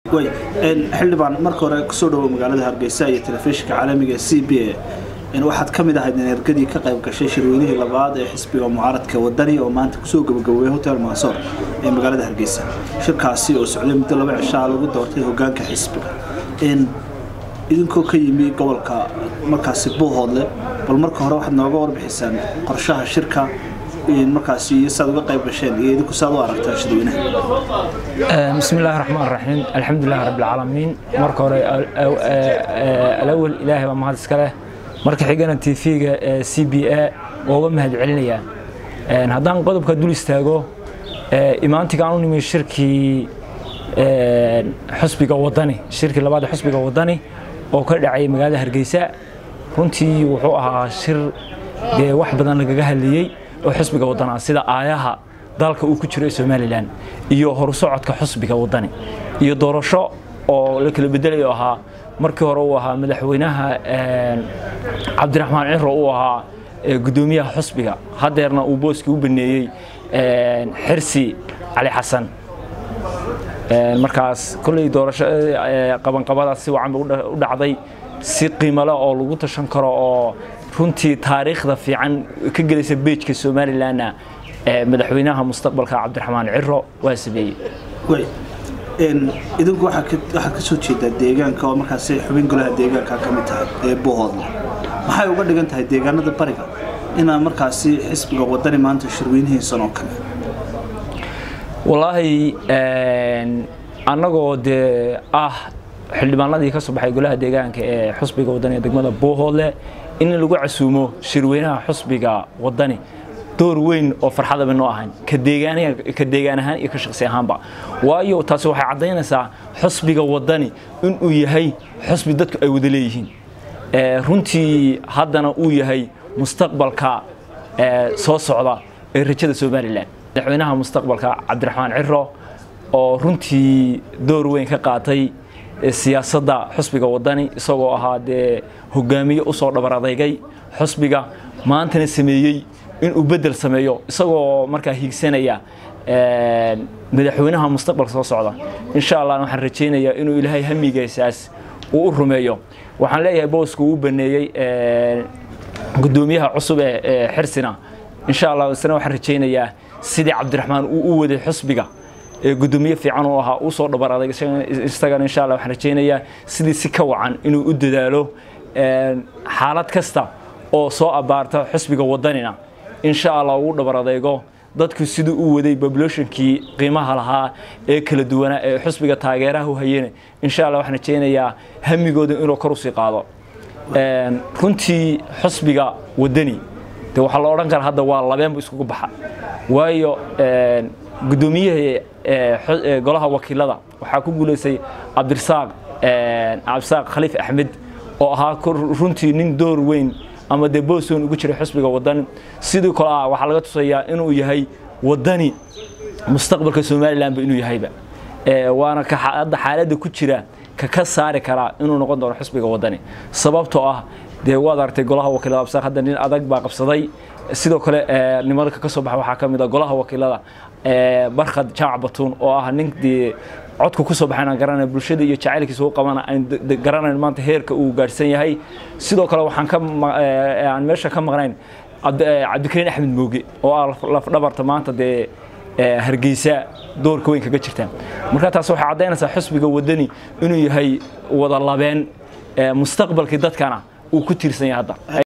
way xildhibaan marka hore kusoo dhawo magaalada hargeysa iyo telefishinka caalamiga ee c b a waxaad ka mid ahayd energadii ka qayb gashay shirweynihii labaad ee xisbiga mucaaradka wadani oo maanta kusoo gabagabowey hotel mansoor ee magaalada hargeysa shirkaasi oo socday muddo laba cishaa lagu doortay hogaanka xisbiga idinkoo ka yimi gobolka markaasi buuhoodle bal marka hore waxaad nooga warbixisaan qorshaha shirka markaasi iyo saad uga qayb gasheen iyo idinku saad u aragtaan shirweynaha بسم الله الرحمن الرحيم الحمد لله رب العالمين marka hore alawal ilaahay baa mahad iska leh marka xigana tv-ga c b a ooga mahad celinaya haddaan qodobka dul istaago imaantiga aan u nimi shirkii xusbiga wadani shirkii labaad ee xusbiga wadani oo ka dhacay magaalada hargeysa runtii wuxuu ahaa shir dee wax badan lagaga hadlayey oo xusbiga wadana sida aayaha dalka uu ku jiro ee somalilan iyo horusocodka xusbiga wadani iyo doorasho oo la kala bedelayo ahaa markii hore uu ahaa madaxweynaha cabdiraxmaan ciro uu ahaa gudoomiyaha xusbiga hadeerna uu booskii u baneeyey xirsi cali xasan markaas kolley doorasho qabanqabadaas si wacan bay u dhacday si qiimale oo lagu tashan karo oo runtii taariikhda fiican ka gelaysa beejka somalilanna madaxweynaha mustaqbalka cabdiraxmaan ciro waa sameeyey idinku waxaa ka soo jeedaa deegaanka oo markaas xubin golaha deegaanka ka mid tahay ee buuhoodle maxay uga dhigan tahay deegaanada bariga inaa markaasi xisbiga wadani maanta shirweynihiisan oo kale wallaahi annagoo dee ah xildhibaanadii ka soo baxay golaha deegaanka ee xusbiga wadani ee degmada buuhoodle in lagu casuumo shirweynaha xusbiga wadani door weyn oo farxadaba noo ahayn ka deegaan ahaan iyo ka shaqsi ahaanba waayo taasi waxay caddaynaysaa xusbiga wadani inuu yahay xusbi dadku ay wada leeyihiin runtii haddana uu yahay mustaqbalka soo socda ee rajada somalilan madaxweynaha mustaqbalka cabdiraxmaan ciro oo runtii door weyn ka qaatay siyaasadda xusbiga wadani isagoo ahaa dee hogaamiye usoo dhabar adeygay xusbiga maantana sameeyey inuu bedel sameeyo isagoo markaa hiigsanaya madaxweynaha mustaqbalka soo socda insha allah waxaan rajaynayaa inuu ilaahay hamigaysaas uu u rumeeyo waxaan leeyahay booska uu baneeyey gudoomiyaha cusub ee xirsina insha allah isna waxaan rajaynayaa sidii cabdiraxmaan uu u waday xusbiga gudoomiye fiican uu ahaa uu soo dhabar adag isagana insha allah waxaan rajaynayaa sidii si ka wacan inuu u dadaalo xaalad kasta oo soo abaarta xusbiga wadanina insha allah uu dhabar adeego dadku siduu u waday populationkii qiimaha lahaa ee kala duwanaa ee xusbiga taageeraha u hayeen insha allah waxaan rajaynayaa hamigooda inuu kor usii qaado runtii xusbiga wadani de waxaa la odhan karaa hadda waa labeenbu iskugu baxa waayo gudoomiyihii golaha wakiilada waxaa ku guulaystay cabdirasaaq cabdirasaaq khaliif axmed oo ahaa runtii nin door weyn ama dee booson ugu jiray xusbiga wadani sidii kale ah waxaa laga tusayaa inuu yahay wadani mustaqbalka somalilanba inuu yahayba waana ka hadda xaaladda ku jira ka ka saari karaa inuu noqon doono xusbiga wadani sababtoo ah dee waad aragtay golaha wakiilada absaaq hadda nin adag baa qabsaday sidoo kale nimanka ka soo baxa waxaa ka mid ah golaha wakiilada barkhad jaamac batuun oo ah nin dee codku ku soo baxayna garanay bulshada iyo jacaylkiisa u qabana aan garanayn maanta heerka uu gaarsan yahay sidoo kale waxaan ka aan meesha ka maqnayn cabdikariin axmed mooge oo ah lafdhabarta maanta dee hargeysa doorka weyn kaga jirta marka taas waxay caddaynaysaa xusbiga wadani inuu yahay wada labeen mustaqbalkii dadkana uu ku tiirsan yahay hadda